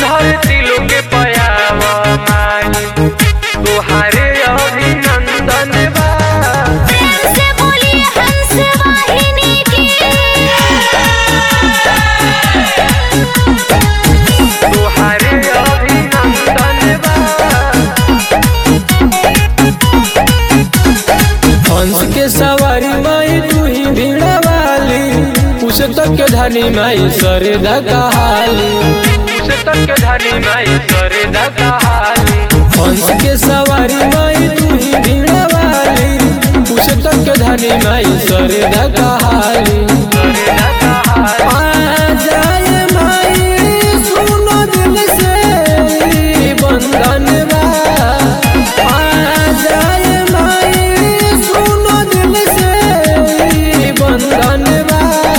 धरती लोके पयावा माई तोहारे अभिनंदन बा प्रेम से बोलिए हंस वाहिनी की तोहारे अभिनंदन बा हंस के सवारी माई तू ही भीड़ा वाली पुस्तक के धनी माई सरे कहाली पुस्तक के धनी माई सरे दहाली हंस के सवारी माई तू ही भीड़ा वाली पुस्तक के धनी माई सरे कहाली सरे दहाली आ जाए माई सुनो दिल से ई बंधन बा आ जाए माई सुनो दिल से ई बंधन बा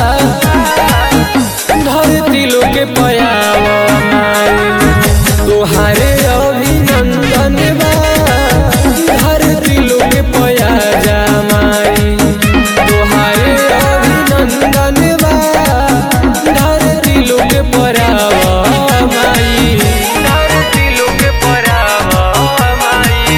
धरती लोके पयावा माई तोहारे अभिनंदन बा धरती लोके पया जा माई तोहारे अभिनंदन बा धरती लोके परावा माई धरती लोके परावा माई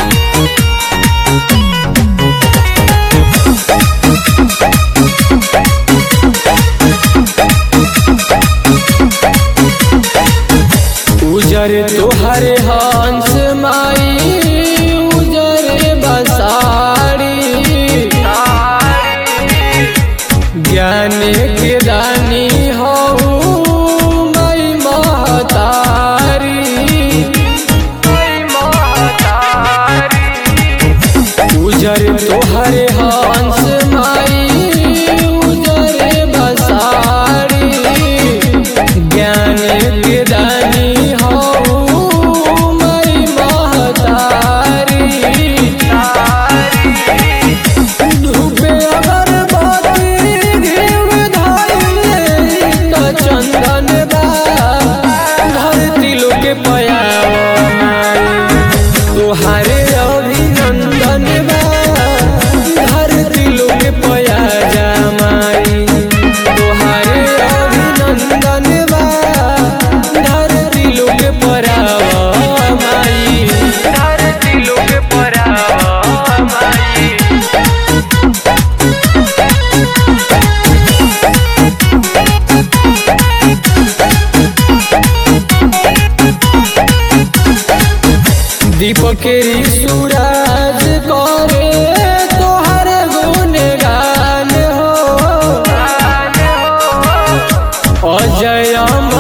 उजर तोहरे हंस माई उजर बसारी ज्ञान के दानी हो मई महतारी उजर तोहरे हंस माई उजर बसारी ज्ञान के दानी हो मई महतारी धूपे अगरबत्ती घीव धइले त चंदन बा धरती लोके पयावा माई तोहारे अभिनंदन बा धरती लोके पया जा माई तोहारे अभिनंदन बा धरती लोके परावा माई धरती लोके परावा माई दीपक सूरज करे तोहर गुणगान हो अजय अमर